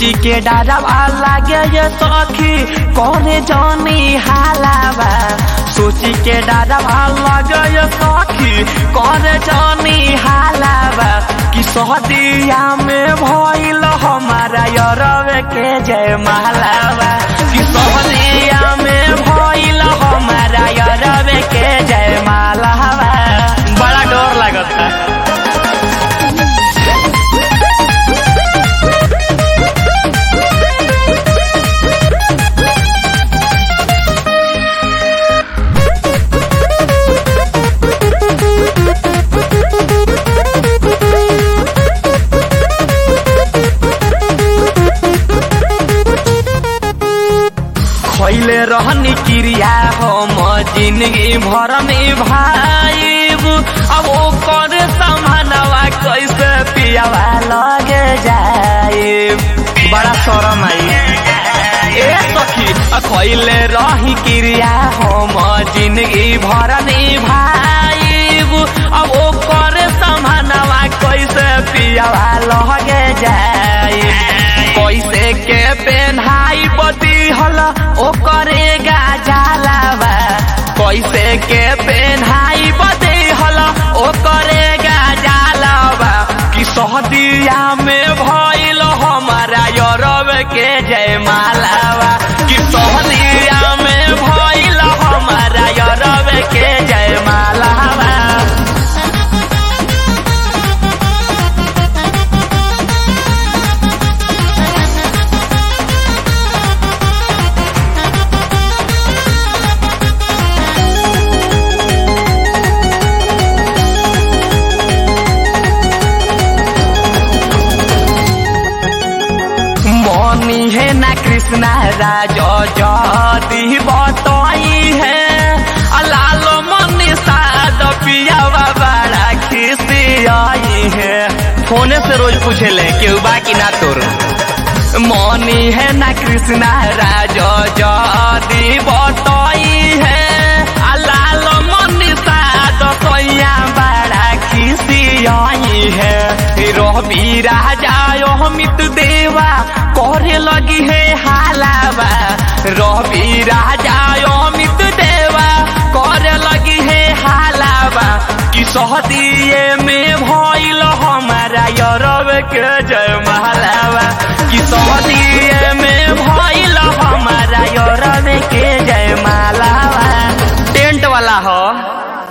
सोची के डरावा लागे ये सखी कौने जानी हालावा सोची के डरावा लागे ये सखी कौने जानी हालावा कि सहदिया में भइल हमारा यरवे के जय मालावा कि सहदिया में भइल हमारा यरवे के जय मालावा बड़ा डर लगता खैले रहनी क्रिया हम जिंदगी भर में भाईब अब ओकर समानवा कैसे पियावा लगे जाए बड़ा शरम आई ए सखी खैले रही क्रिया हम जिंदगी भर में भाईब अब ओकर समानवा कैसे पियावा लगे जाए कैसे के पेन्हाई बदी हल ओकरे गाजालावा कैसे के पेन्हाई बदी हल ओकरे गाजालावा कि सहदिया में भइल हमारा यरब के जय मालावा कि सहदिया में भइल हमारा यरब के जय मालावा मनी है ना कृष्णा राज जदी बतई है लाल मनी साद पियावा बड़ा खिसियाई है फोने से रोज पूछे ले केहू बाकी ना तोर मनी है ना कृष्णा राज जदी बतई है लाल मनी साद सैया बड़ा खिसियाई है रवि राजा अमित देवा करे लगी है हालावा रवि राजा अमित देवा करे लगी है हालावा कि सहदिए में भइल हमारा यरब के जय महालावा कि सहद